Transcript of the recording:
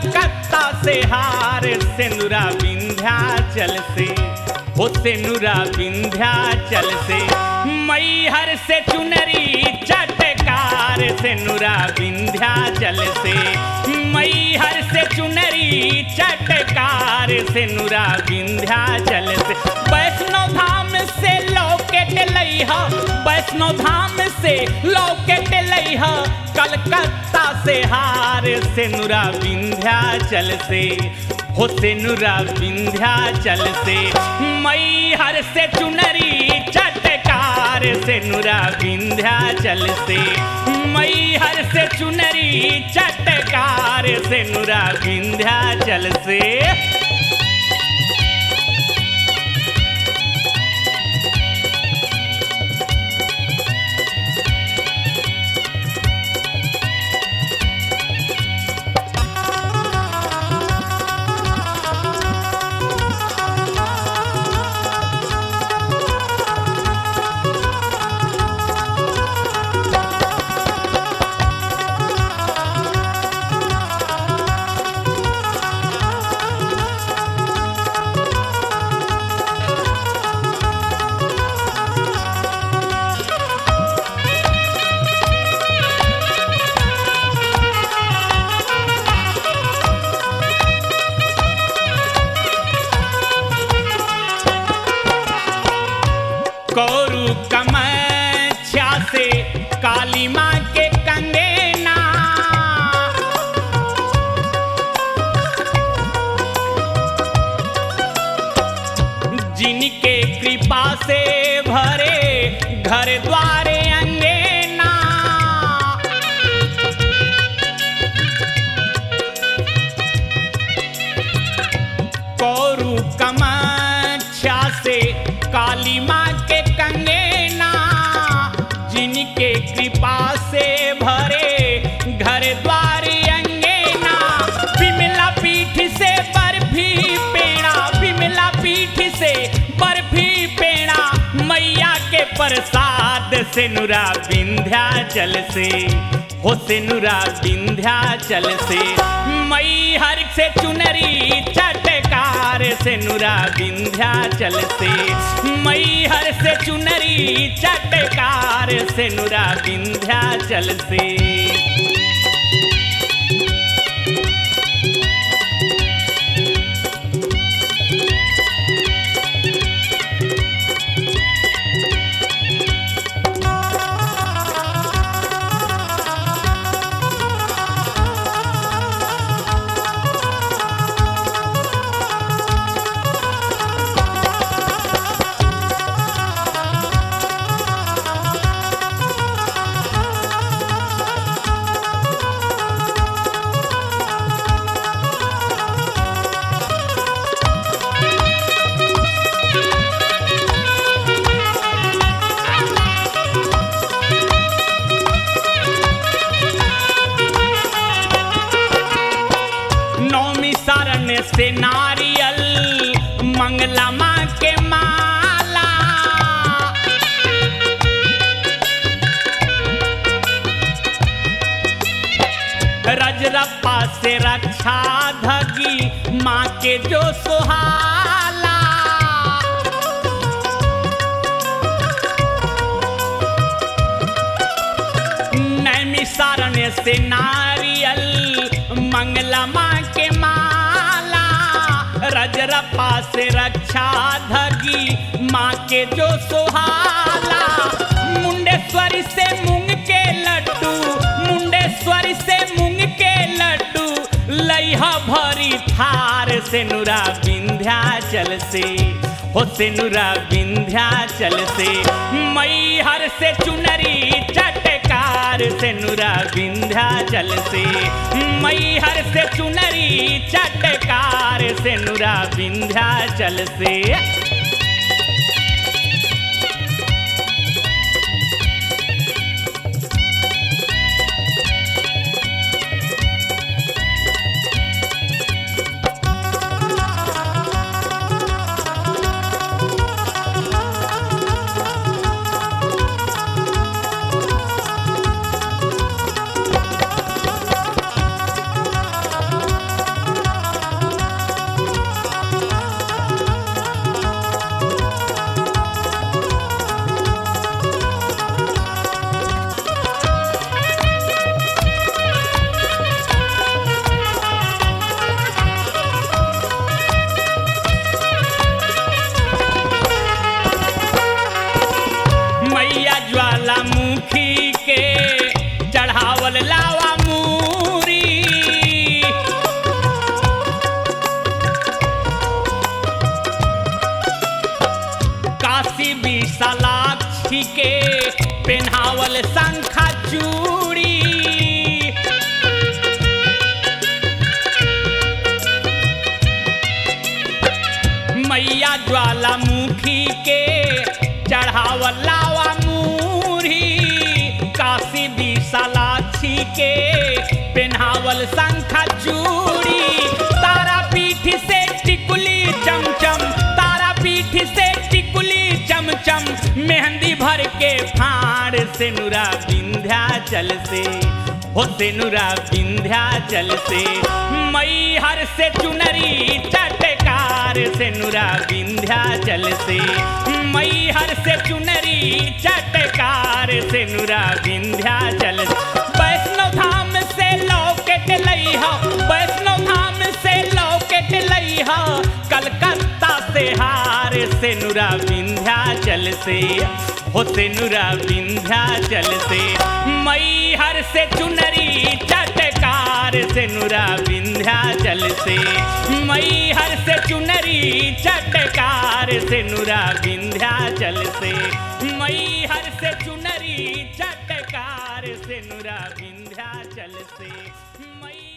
कलकत्ता से हार सेनुरा विंध्याचल से हो सेनुरा विंध्याचल से मैहर से चुनरी चटकार सेनुरा विंध्याचल से मैहर से चुनरी चटकार सेनुरा विंध्याचल से वैष्णो धाम से लौकेट लैहा वैष्णो धाम से लौकेट लैहा कलकत्ता से हार सेनुरा विंध्याचल से हो सेनुरा विंध्याचल से मैहर से चुनरी चटकार सेनुरा विंध्याचल से मैहर से चुनरी चटकार सेनुरा विंध्याचल से कौरु कमच्छा से काली माँ के कंगेना जिनके कृपा से भरे घर द्वारे अंगेना कौरु कमच्छा से काली माँ के कंगेना जिनके कृपा से भरे घर द्वार अंगेना विमला पीठ से बर्फी पेड़ा विमला पीठ से बर्फी पेड़ा मैया के प्रसाद से नुरा विंध्याचल से हो से नुरा विंध्याचल से मैहर से चुनरी चटकार से नुरा विंध्याचल से मैहर से चुनरी चटकार से नुरा विंध्याचल से नौमी शरण से नारियल मंगला माँ के माला रजरप्पा से रक्षा धगी माँ के जो सुहाला नैमिसारण से नारियल मंगला माँ के माला रजरप्पा से रक्षा धगी माँ के जो सुहाला मुंडेश्वरी से मूंग के लड्डू मुंडेश्वरी से मूंग के लड्डू लइहा भरी थार से नुरा विंध्याचल से हो से नुरा विंध्याचल से मैहर से चुनरी चटकार से नुरा विंध्याचल से मैहर से चुनरी चटकार से नुरा विंध्याचल से चूड़ी मैया ज्वालामुखी के चढ़ावल लावा मूरी काशी विशालाक्षी के पेन्हावल शंखा चूड़ी तारा पीठ से टिकुली चमचम तारा पीठ से टिकुली चमचम मेहंदी भर के फाड़ से नुरा विंध्याचल से हो से नुरा विंध्याचल से मई हर से चुनरी चटकार से नुरा विंध्याचल से मई हर से चुनरी चटकार से नुरा विंध्याचल से वैष्णव धाम से लौकेट लई हो वैष्णव धाम से लौकेट लई हो कलकत्ता से हार से नुरा विंध्याचल से हो से नुरा विंध्याचल से मई हर से चुनरी चटकार से नुरा विंध्याचल से मई हर से चुनरी चटकार से नुरा विंध्याचल से मई हर से चुनरी चटकार से नुरा विंध्याचल से मई